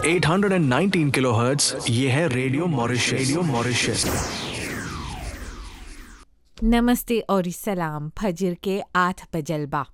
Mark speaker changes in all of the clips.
Speaker 1: 819 kilohertz ये है radio Mauritius radio Mauritius
Speaker 2: नमस्ते और सलाम फजर के आठ बजलबा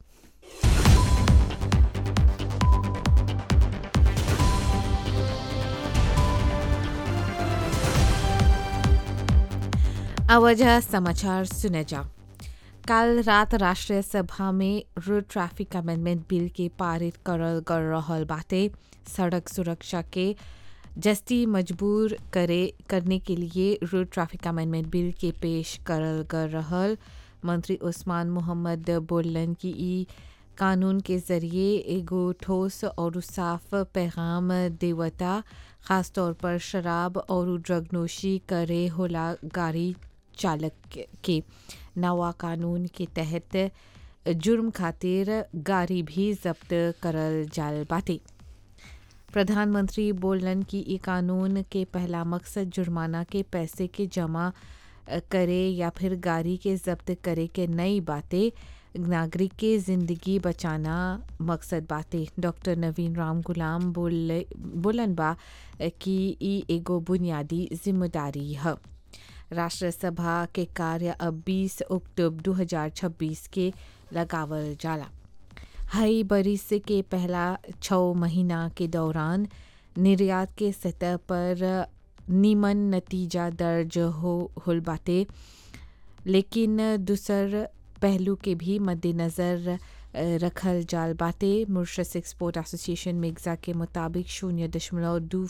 Speaker 2: अवजह समाचार सुने जा कल रात राष्ट्रीय सभा में रोड ट्रैफिक अमेंडमेंट बिल के पारित करल कर रहल बाटे सड़क सुरक्षा के जस्ती मजबूर करे करने के लिए रोड ट्रैफिक अमेंडमेंट बिल के पेश करल कर रहल मंत्री उस्मान मोहम्मद बोलन कि ई कानून के ज़रिए एगो ठोस और साफ पैगाम देवता ख़ास तौर पर शराब और ड्रग नोशी करे होला गाड़ी चालक के नवा कानून के तहत जुर्म खातिर गाड़ी भी जब्त करल जाल बाटे प्रधानमंत्री बोलन कि ई कानून के पहला मकसद जुर्माना के पैसे के जमा करे या फिर गाड़ी के जब्त करे के नई बातें नागरिक के ज़िंदगी बचाना मकसद बाटे डॉक्टर नवीन राम गुलाम बोल बोलन बा कि ई एगो बुनियादी जिम्मेदारी है राष्ट्रसभा के कार्य अब 20 अक्टूबर 2026 के लगावल जाला हई बरिस के पहला छः महीना के दौरान निर्यात के सतह पर नीमन नतीजा दर्ज हो होल बाटे लेकिन दूसर पहलू के भी मद्देनज़र रखल जाल बाटे मुर्शस एक्सपोर्ट एसोसिएशन मिर्जा के मुताबिक शून्य दशमलव दो